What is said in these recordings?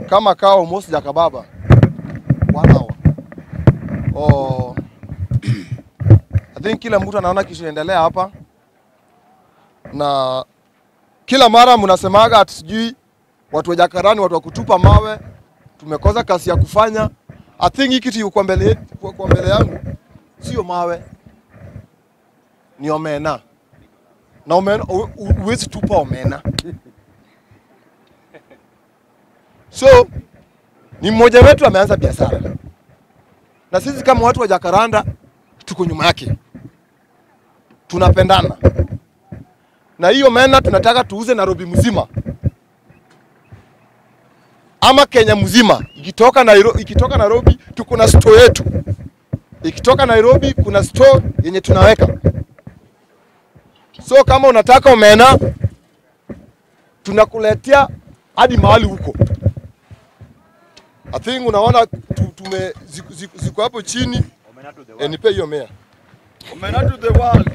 kama kaa almost jakababa one hour. Oh, I think kila mtu anaona kishaendelea hapa, na kila mara mnasemaga ati sijui watu wa Jakarani, watu wa kutupa mawe, tumekosa kazi ya kufanya. I think hii kitu yuko mbele yetu- kwa kwa mbele yangu sio mawe, ni omena na omena, u- u- huwezi tupa omena. So ni mmoja wetu ameanza biashara, na sisi kama watu wa Jakaranda tuko nyuma yake, tunapendana na hiyo omena tunataka tuuze Nairobi mzima ama Kenya mzima. Ikitoka Nairobi, ikitoka Nairobi tuko na store yetu, ikitoka Nairobi kuna store yenye tunaweka. So kama unataka omena tunakuletea hadi mahali huko. I think unaona tu- tume ziko- ziko ziko hapo chini. Eh, nipe hiyo mea. Omena to the world.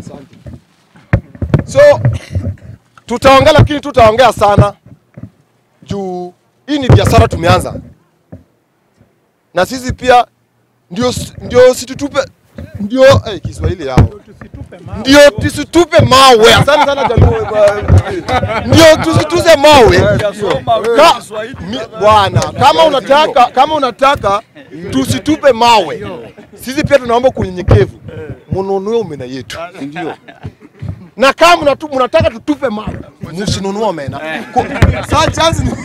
So tutaongea, lakini tutaongea sana juu hii ni biashara tumeanza, na sisi pia ndio ndio situtupe ndio eh, Kiswahili yao ndio tusitupe mawe. Asante sana Jaluo, kwa- ndio tusituze mawe Ka- mi- bwana, kama unataka kama unataka tusitupe mawe, sisi pia tunaomba kwa unyenyekevu mununue omena yetu, ndio na kama mnatu- mnataka tutupe mawe msinunue omena. Kwa- Sasa chance ni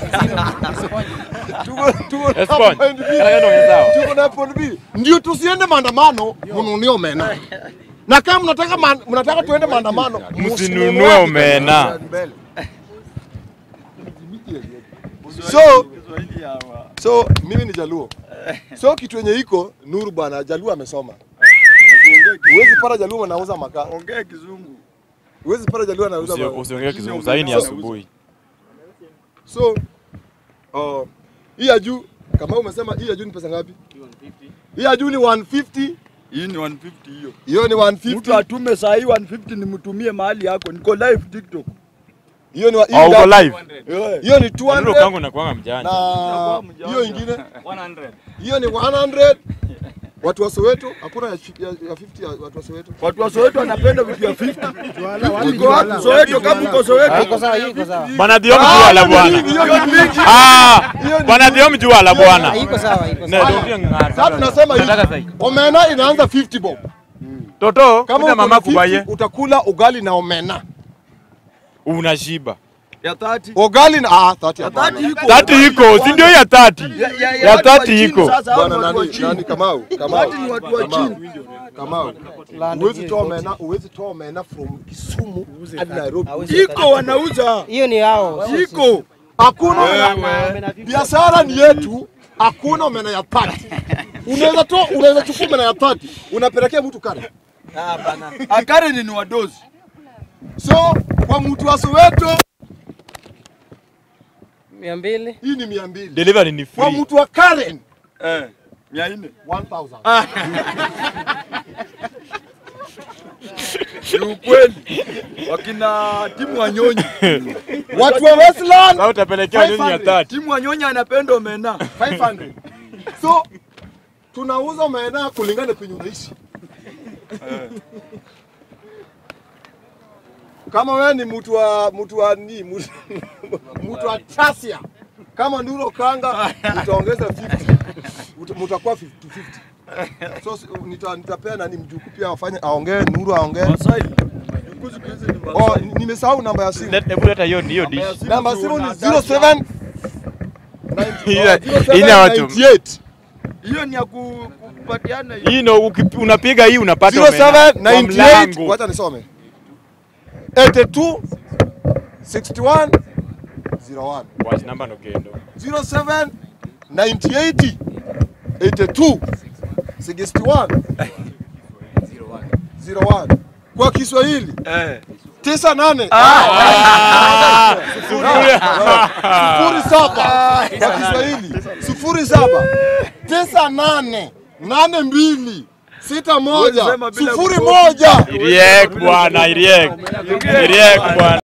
tuko tuko na Respond. point B. Kala kando ni sawa. Tuko na point B. Ndio tusiende maandamano, mnunue omena. Na kama mnataka man- mnataka tuende maandamano, Msinunue omena. So so mimi ni Jaluo. So kitu yenye iko Nuru bwana, Jaluo amesoma. Huwezi pata Jaluo anauza makaa. Ongea kizungu. Huwezi pata Jaluo anauza Usio- makaa. Usiongee kizungu, sahii ni asubuhi. So uh, hii ya juu kama umesema hii ya juu ni pesa ngapi? Hii ya juu ni 150, Hii ni 150 hiyo. hiyo ni Mtu 150, atume saa hii 150 nimtumie mahali yako. Niko live TikTok. hiyo ni wa- hii Au uko ngapi? live? Eh. Hiyo ni Nuru 200 kangu nakuanga mjanja. na hiyo ingine hiyo ni 100. Watu wa Soweto hakuna ya, ya, ya 50 ya watu wa Soweto. Watu wa Soweto wanapenda vitu ya 50. Uko wapi Soweto kama uko Soweto? Bwana Dhiom jua la bwana. Ah, Bwana Dhiom jua la bwana. Iko sawa, iko Ne, sawa. ndio ng'ara. Sasa tunasema Nataka hivi. sahi. Omena inaanza 50 bob. Toto, Kama kuja uko mama na 50, kubaye. utakula ugali na omena. Unashiba. Ya 30. Ugali na ah 30 Ya hapana. 30 iko. Tati iko, si ndio ya tati? Ya- ya- Ya watu wa 30 chini iko. sasa, hao Bwana ni watu wa nani chini. nani Kamau? Kamau. Watu ni watu wa Kamau. chini. Kamau. Huwezi toa omena, huwezi toa omena from Kisumu hadi Nairobi. Iko wanauza. Hiyo ni hao. Iko. Hakuna omena. Biashara ni yetu. Hakuna omena ya 30. Unaweza toa unaweza chukua omena ya 30 unapelekea mtu kare. Akare ni wadozi. So kwa mtu wa Soweto mia mbili. hii ni 200. Delivery ni Kwa free. mtu wa Karen Eh. Mia nne. 1000. Ni ukweli. Wakina timu Wanyonyi. Watu wa Westland Sasa utapelekea nyinyi ya 30. Timu Wanyonyi anapenda omena. 500. So tunauza omena kulingana na penye unaishi. Kama wewe ni mtu wa mtu wa ni mtu mtu wa Tasia kama Nuro Kanga utaongeza 50 Uta- mtakuwa 50 to 50. So si- nita, nitapea nani mjukuu pia afanye aongee, Nuru aongee. Masai. Huku siku hizi ni Oh, Masai. ni- nimesahau namba ya simu. Let- Hebu leta hiyo hiyo dish. Namba ya simu ni 07 Ila- 07 ila watu- 98 Hiyo ni ya ku- kupatiana hiyo. Hii no ukipi- unapiga hii unapata omena. 07 Kwa 98 mlango. wacha nisome 82 61 01 Watch number no kendo. 07 98 82 61 01 kwa Kiswahili Eh. tisa nane Ah, sufuri saba kwa Kiswahili sufuri saba tisa nane nane mbili sita moja Sema bila sufuri kukopi. moja Iriek bwana, Iriek. Iriek bwana.